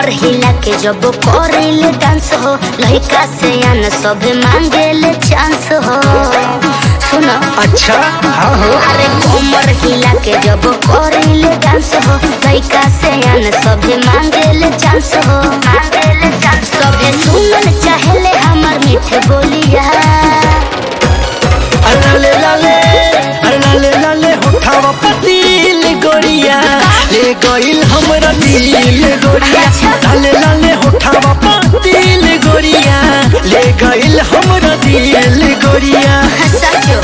कमर हिला के जब करेले डांस हो लड़का से आन सब मांगेले चांस हो सुनो अच्छा हाँ हो अरे कमर हिला के जब करेले डांस हो लड़का से आन सब मांगेले चांस हो मांगेले चांस सबे सुनल चाहेले हमर मीठे बोलिया लाले लाले अरे लाले लाले होठावा पतील गोरिया ले गइल हमरा दिल गोरिया लाले लाले होठावा पतील गोरिया ले गइल हमरा दिल गोरिया सचो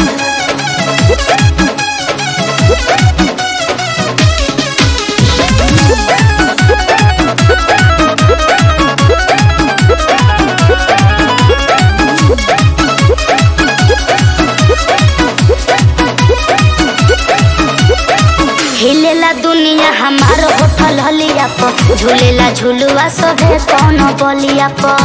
हिलेला दुनिया हमार होठल हलिया प झूलेला झुलुआ सभे कौन बलिया प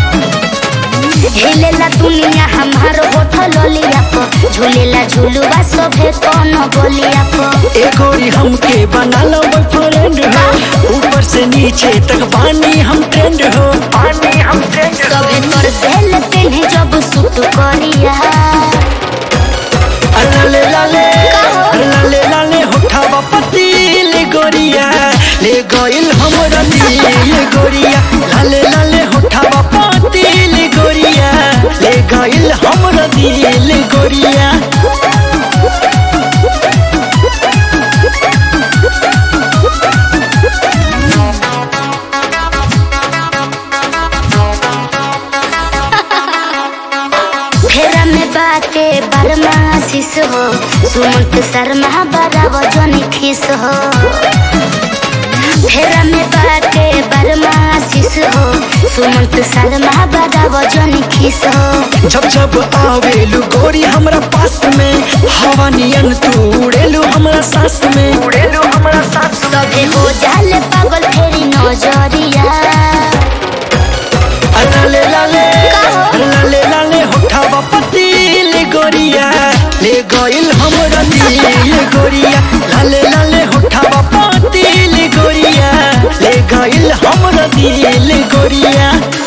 हिलेला दुनिया हमार होठल हलिया प झूलेला झुलुआ सभे कौन बलिया प ए गोरी हमके बना लो बॉयफ्रेंड हो ऊपर से नीचे तक पानी हम ट्रेंड हो पानी हम ट्रेंड सभे तोर सेल पेन्हे जब सूट करिया लाले लाले लाले लाले होठावा पतील गोरिया ले गइल हमरा दिल गोरिया लाले लाले होठावा पतील गोरिया ले गइल हमरा दिल गोरिया फेरा में बाटे बरमा आशीष हो सुमंत शर्मा बड़ा वजन खिस हो फेरा में बाटे बरमा आशीष हो सुमंत शर्मा बड़ा वजन खिस हो जब जब आवेलू गोरी हमरा पास में हवा नियन तू उड़ेलू हमरा सांस में उड़ेलू हमरा सांस सभे हो जाले पागल फेरी नजरिया लाले लाले लाले लाले होठावा पतील गोरिया ले गइल हमरा दिल गोरिया लाले लाले होठावा पतील गोरिया ले गइल हमरा दिल गोरिया